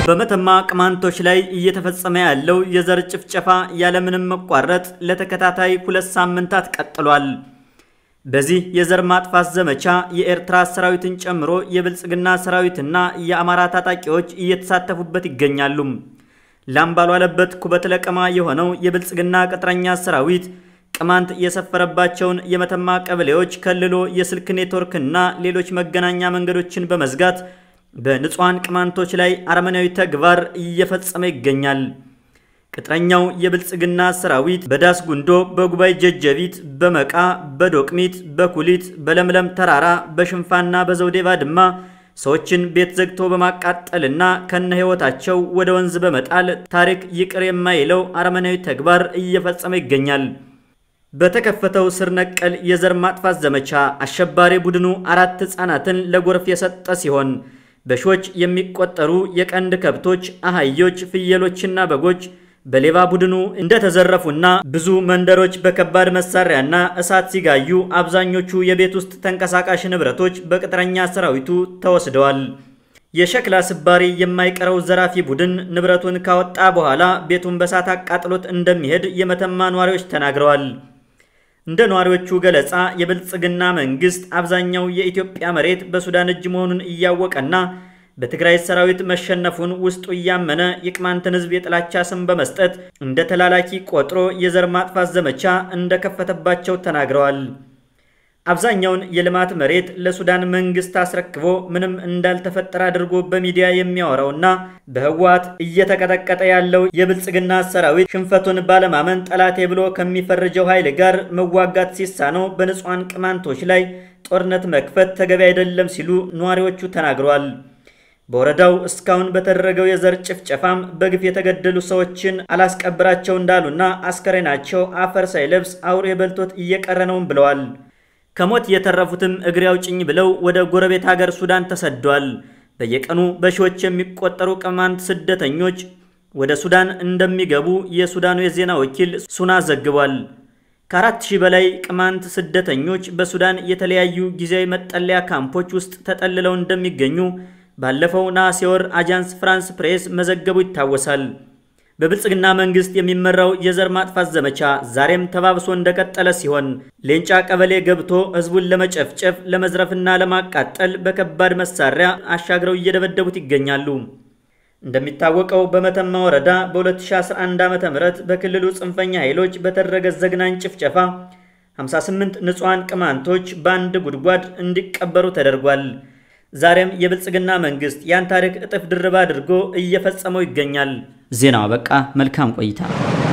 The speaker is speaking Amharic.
በመተማ ቅማንቶች ላይ እየተፈጸመ ያለው የዘር ጭፍጨፋ ያለምንም መቋረጥ ለተከታታይ ሁለት ሳምንታት ቀጥሏል። በዚህ የዘር ማጥፋት ዘመቻ የኤርትራ ሰራዊትን ጨምሮ የብልጽግና ሰራዊትና የአማራ ታጣቂዎች እየተሳተፉበት ይገኛሉ። ላም ባልዋለበት ኩበት ለቀማ የሆነው የብልጽግና ቅጥረኛ ሰራዊት ቅማንት የሰፈረባቸውን የመተማ ቀበሌዎች ከልሎ የስልክ ኔትወርክና ሌሎች መገናኛ መንገዶችን በመዝጋት በንጹሐን ቅማንቶች ላይ አረመናዊ ተግባር እየፈጸመ ይገኛል። ቅጥረኛው የብልጽግና ሰራዊት በዳስ ጉንዶ፣ በጉባኤ ጀጀቢት፣ በመቃ፣ በዶቅሚት፣ በኩሊት፣ በለምለም ተራራ፣ በሽንፋና በዘውዴ ባድማ ሰዎችን ቤት ዘግቶ በማቃጠልና ከነ ሕይወታቸው ወደ ወንዝ በመጣል ታሪክ ይቅር የማይለው አረመናዊ ተግባር እየፈጸመ ይገኛል። በተከፈተው ስር ነቀል የዘር ማጥፋት ዘመቻ አሸባሪ ቡድኑ አራት ሕፃናትን ለጎርፍ የሰጠ ሲሆን በሺዎች የሚቆጠሩ የቀንድ ከብቶች፣ አህዮች፣ ፍየሎችና በጎች በሌባ ቡድኑ እንደተዘረፉና ብዙ መንደሮች በከባድ መሳሪያና እሳት ሲጋዩ አብዛኞቹ የቤት ውስጥ ተንቀሳቃሽ ንብረቶች በቅጥረኛ ሰራዊቱ ተወስደዋል። የሸክላ ስባሪ የማይቀረው ዘራፊ ቡድን ንብረቱን ካወጣ በኋላ ቤቱን በሳት አቃጥሎት እንደሚሄድ የመተማ ነዋሪዎች ተናግረዋል። እንደ ነዋሪዎቹ ገለጻ የብልጽግና መንግስት አብዛኛው የኢትዮጵያ መሬት በሱዳን እጅ መሆኑን እያወቀና በትግራይ ሰራዊት መሸነፉን ውስጡ እያመነ የቅማንትን ሕዝብ የጥላቻ ስም በመስጠት እንደ ተላላኪ ቆጥሮ የዘር ማጥፋት ዘመቻ እንደከፈተባቸው ተናግረዋል። አብዛኛውን የልማት መሬት ለሱዳን መንግስት አስረክቦ ምንም እንዳልተፈጠረ አድርጎ በሚዲያ የሚያወራውና በህወሓት እየተቀጠቀጠ ያለው የብልጽግና ሰራዊት ሽንፈቱን ባለማመን ጠላቴ ብሎ ከሚፈርጀው ኃይል ጋር መዋጋት ሲሳነው በንጹሐን ቅማንቶች ላይ ጦርነት መክፈት ተገቢ አይደለም ሲሉ ነዋሪዎቹ ተናግረዋል። በወረዳው እስካሁን በተደረገው የዘር ጭፍጨፋም በግፍ የተገደሉ ሰዎችን አላስቀብራቸው እንዳሉና አስከሬናቸው አፈር ሳይለብስ አውሬ በልቶት እየቀረ ነውም ብለዋል። ከሞት የተረፉትም እግሬ አውጭኝ ብለው ወደ ጎረቤት ሀገር ሱዳን ተሰደዋል። በየቀኑ በሺዎች የሚቆጠሩ ቅማንት ስደተኞች ወደ ሱዳን እንደሚገቡ የሱዳኑ የዜና ወኪል ሱና ዘግቧል። ከአራት ሺህ በላይ ቅማንት ስደተኞች በሱዳን የተለያዩ ጊዜያዊ መጠለያ ካምፖች ውስጥ ተጠልለው እንደሚገኙ ባለፈው ነሐሴ ወር አጃንስ ፍራንስ ፕሬስ መዘገቡ ይታወሳል። በብልጽግና መንግስት የሚመራው የዘር ማጥፋት ዘመቻ ዛሬም ተባብሶ እንደቀጠለ ሲሆን ሌንጫ ቀበሌ ገብቶ ህዝቡን ለመጨፍጨፍ ለመዝረፍና ለማቃጠል በከባድ መሳሪያ አሻግረው እየደበደቡት ይገኛሉ። እንደሚታወቀው በመተማ ወረዳ በ2011 ዓ.ም በክልሉ ጽንፈኛ ኃይሎች በተደረገ ዘግናኝ ጭፍጨፋ 58 ንጹሐን ቅማንቶች በአንድ ጉድጓድ እንዲቀበሩ ተደርጓል። ዛሬም የብልጽግና መንግስት ያን ታሪክ እጥፍ ድርብ አድርጎ እየፈጸመው ይገኛል። ዜናው በቃ። መልካም ቆይታ